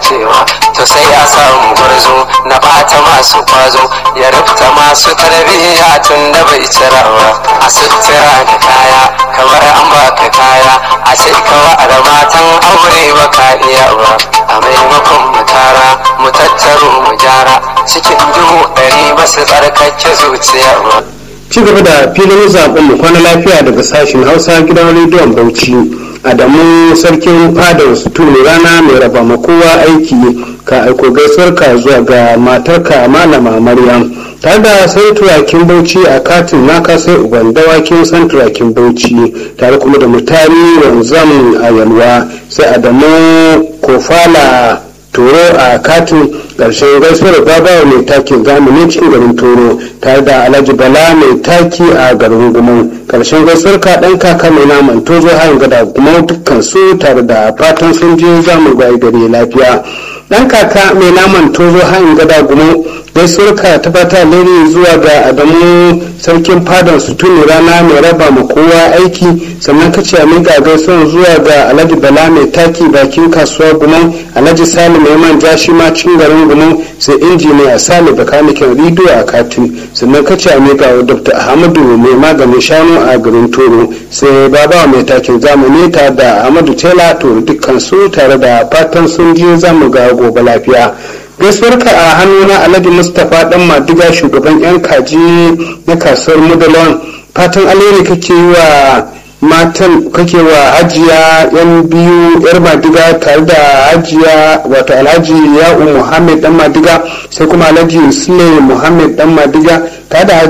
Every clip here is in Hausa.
lalacewa to sai ya samu gwarzo na bata masu kwazo ya rufta masu tarbiyya tun da bai cirawa a sutura da kaya kamar an baka kaya a ce kawa da matan aure baka iya ba a maimakon mu tara mu tattaro mu gyara cikin dubu ɗari ba su tsarkake zuciya ba ci gaba da filin zaben mu kwana lafiya daga sashen hausa gidan rediyon bauchi adamu sarkin fadar sutuni rana mai raba ma kowa aiki ka aiko gaisuwar ka zuwa ga matarka malama maryam tare da sai turakin bauchi a katin naka sai uban dawakin san turakin bauchi tare kuma da mutane wanzam a yalwa sai adamu kofala toro a katin ƙarshen gaisuwar babawa mai takin zamani cikin garin toro tare da alhaji bala mai taki a garin gumau ƙarshen gaisuwar ka ɗan kaka mai naman tozo hayan gada gumau dukkan su tare da fatan sun je zamu gwaye gari lafiya ɗan kaka mai naman tozo hayan gada gumau gaisuwar ka ta fata lere zuwa ga adamu sarkin fadan su tuni rana mai raba ma kowa aiki sannan ka ce a miƙa gaisuwar zuwa ga alhaji bala mai taki bakin kasuwa gumau alhaji salim mai manja shi ma cikin garin gumau sai injiniya sale bakanikin ridiyo a katin sannan ka ce a miƙa wa dr ahmadu mai maganin shanu a garin toro sai baba mai takin zamani ta da ahmadu tela toro dukkan su tare da fatan sun je zamu ga gobe lafiya gaisuwarka a hannuna alhaji mustapha dan madiga shugaban yan kaji na kasuwar mudalon fatan alheri kake yi wa matan kake wa hajiya yan biyu yar madiga tare da hajiya wato alhaji ya'u muhammad dan madiga sai kuma alhaji sule muhammad dan madiga tare da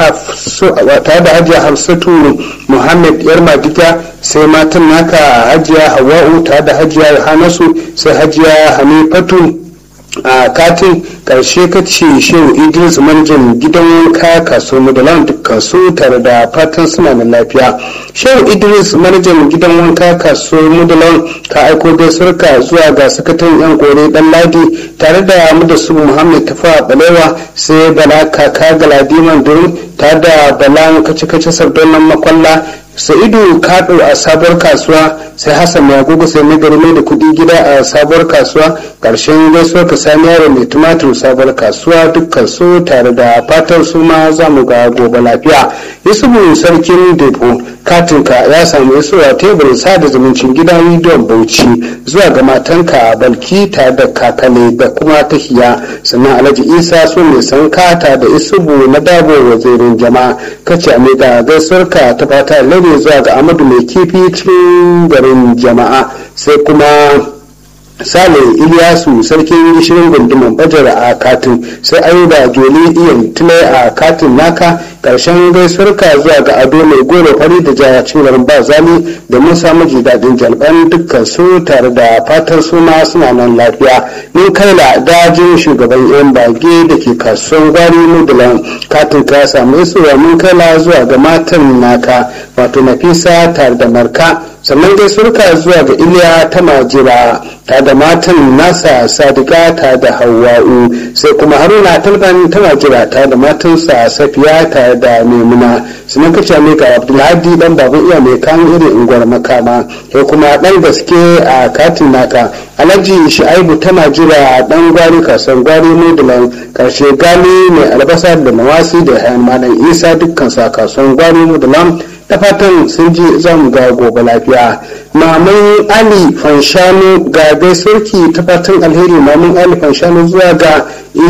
hajiya hafsatu muhammad yar madiga sai matan naka hajiya hawa'u tare da hajiya yohanasu sai hajiya hanifatu a katin karshe ka ce shehu idris manjan gidan wanka kaso madalan dukkan su tare da fatan suna da lafiya shehu idris manajan gidan wanka kaso madalan ka aiko gaisuwarka zuwa ga sakataren yan kore dan ladi tare da mu da su muhammad tafa balewa sai bala kaka galadiman durin tare da bala kace-kace sardonan makwalla sa'idu kaɗo a sabuwar kasuwa sai hassan mai agogo sai na gari mai da kuɗi gida a sabuwar kasuwa ƙarshen gaisuwar ka sani yaro mai tumatir sabuwar kasuwa dukkan su tare da fatan su ma za mu ga gobe lafiya yusufu sarkin depo katinka ya samu isuwa teburin sada zumuncin gidan rediyon bauchi zuwa ga matanka balki tare da kakale da kuma tahiya sannan alhaji isa su mai san kata da isubu na dabo wazirin jama'a kace a mai da gaisuwarka ta fata lare zuwa ga amadu mai kifi cikin garin jama'a sai kuma sale iliyasu sarkin gishirin gunduman bajar a katin sai ayuba joli iyan tule a katin naka karshen gaisuwarka zuwa ga ado mai goro fari da jaya cin garin ba zali domin samu ji daɗin jalban dukkan su tare da fatan su ma suna nan lafiya mun kaila dajin shugaban yan bage da ke kasuwan gwari mudulan katin ka samu isuwa mun kaila zuwa ga matan naka wato nafisa tare da marka sannan gaisuwarka zuwa ga iliya ta majira ta da matan nasa sadika ta da hawa'u sai kuma haruna talban ta majira ta da matansa safiya ta da maimuna sannan kace mai ga abdulhadi dan baban iya mai kan irin unguwar makama sai kuma dan gaske a katin naka alhaji shi'aibu ta majira dan gwari kasan gwari mudulan karshe gali mai albasa da nawasi da hayan malam isa dukkan sa kasuwan gwari mudulan da fatan sun ji za mu ga gobe lafiya maman ali fanshanu ga gaisarki ta fatan alheri maman ali fanshanu zuwa ga